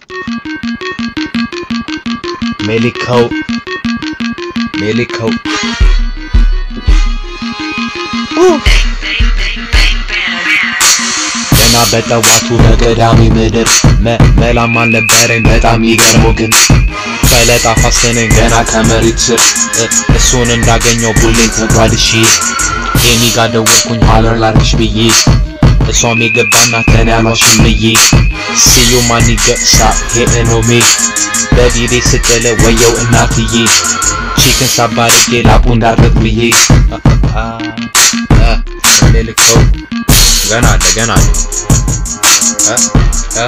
ሜሊከው ሜሊከው ገና በጠዋቱ በቀዳሚ ምድር መ- መላም አልነበረኝ በጣም ይገርመው ግን ፈለጣ ፋሰነኝ ገና ከመሬት ስር እ- እሱን እንዳገኘው ቡሌን ተጓድሼ ኤሚ ጋር ደወልኩኝ ሀለር ላርግሽ ብዬ እሷም የገባና ተን ያሏሽን ብዬ ሲዩ ማን ይገሳ ሄኖሜ በቢቤ ስጥል ወየው እናትዬ ቺክን ሳባርጌ ላቡ እንዳርግ ብዬ አ- አ- አ- ሜልከው ገና አለ ገና አለ እ እ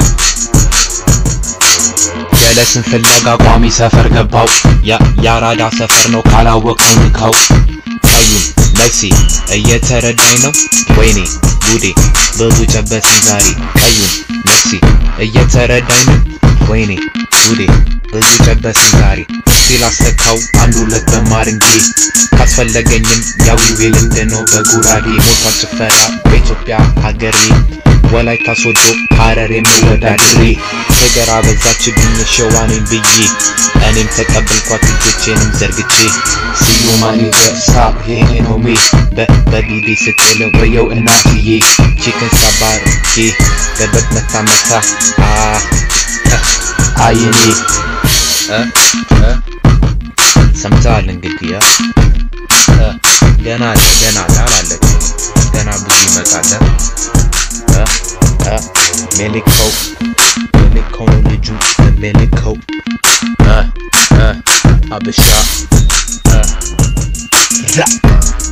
ጀለስን ፍለጋ ቋሚ ሰፈር ገባው ያ ያራዳ ሰፈር ነው ካላወቀው ንካው ቀዩን ነፍሴ እየተረዳኝ ነው ወይኔ ጉዴ ብዙ ጨበስን ዛሬ ቀዩን ነፍሴ እየተረዳኝ ነው ወይኔ ጉዴ ብዙ ጨበስን ዛሬ ሲል አስተካው አንድ ሁለት በማር እንጂ ካስፈለገኝም ያዊዌ ልምድ ነው በጉራጌ ሞቷ ጭፈራ በኢትዮጵያ ሀገሬ ወላይታ ሶዶ ሀረር የምወዳድሬ ፍቅር አበዛችብኝ ሸዋኔን ብዬ እኔም ተቀበልኳት እጆቼንም ዘርግቼ ስዩማኔ ገሳ ሄኖሜ በቢቢ ስትል ወየው እናትዬ ቺክን ሳባርጌ ገበት መታ መታ አ አይኔ እ እ ሰምተዋል እንግዲህ እ እ ገና አለ ገና አለ አላለቅም ገና ብዙ ይመጣል እ እ ሜሊኮው ሜሊኮው ነው ልጁ ሜሊኮው እ እ አበሻ እ ዛ